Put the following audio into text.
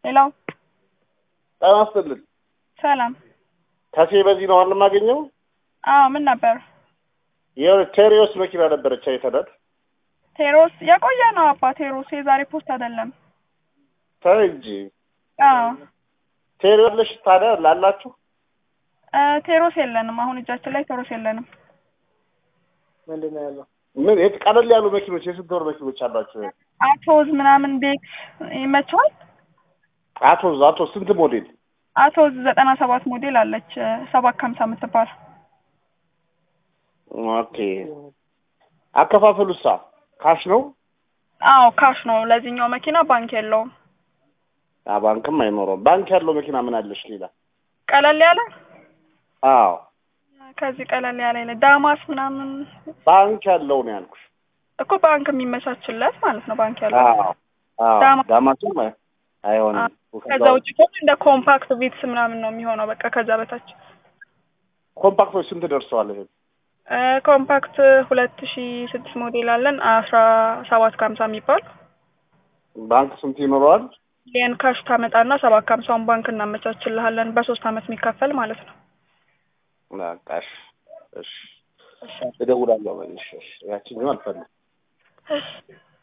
ሌላው ጤና ይስጥልኝ። ሰላም። ከሴ በዚህ ነው አይደል የማገኘው? አዎ ምን ነበር? የሆነ ቴሪዮስ መኪና ነበረች አይተናል። ቴሮስ የቆየ ነው አባ ቴሮስ የዛሬ ፖስት አይደለም። ተይ እንጂ አዎ ቴሪዮስ አለሽ ታዲያ ላላችሁ እ ቴሮስ የለንም አሁን እጃችን ላይ ቴሮስ የለንም። ምንድን ነው ያለው? ምን የት ቀለል ያሉ መኪኖች የስንት ወር መኪኖች አሏቸው? አቶዝ ምናምን ቤክስ ይመቸዋል። አቶዝ አቶዝ ስንት ሞዴል? አቶዝ ዘጠና ሰባት ሞዴል አለች ሰባት ከሀምሳ የምትባል ኦኬ አከፋፈሉሳ ካሽ ነው? አዎ ካሽ ነው። ለዚህኛው መኪና ባንክ የለውም። አ ባንክም አይኖረውም። ባንክ ያለው መኪና ምን አለሽ ሌላ? ቀለል ያለ አዎ ከዚህ ቀለል ያለ የለ ዳማስ ምናምን ባንክ ያለው ነው ያልኩሽ። እኮ ባንክ የሚመቻችለት ማለት ነው። ባንክ ያለው አዎ አዎ ዳማ- ዳማስም አይ- አይሆንም። ከዛ ውጭ ከሆነ እንደ ኮምፓክት ቪትስ ምናምን ነው የሚሆነው። በቃ ከዛ በታች ኮምፓክቶች ስንት ደርሰዋል? ይሄ እ ኮምፓክት ሁለት ሺ ስድስት ሞዴል አለን አስራ ሰባት ከሀምሳ የሚባል ባንክ ስንት ይኖረዋል? ሚሊየን ካሽ ታመጣና ሰባት ከሀምሳውን ባንክ እናመቻችልሃለን በሶስት አመት የሚከፈል ማለት ነው። በቃ እሺ እሺ እደውላለሁ። እሺ እሺ ያቺኛው አልፈልግም። እሺ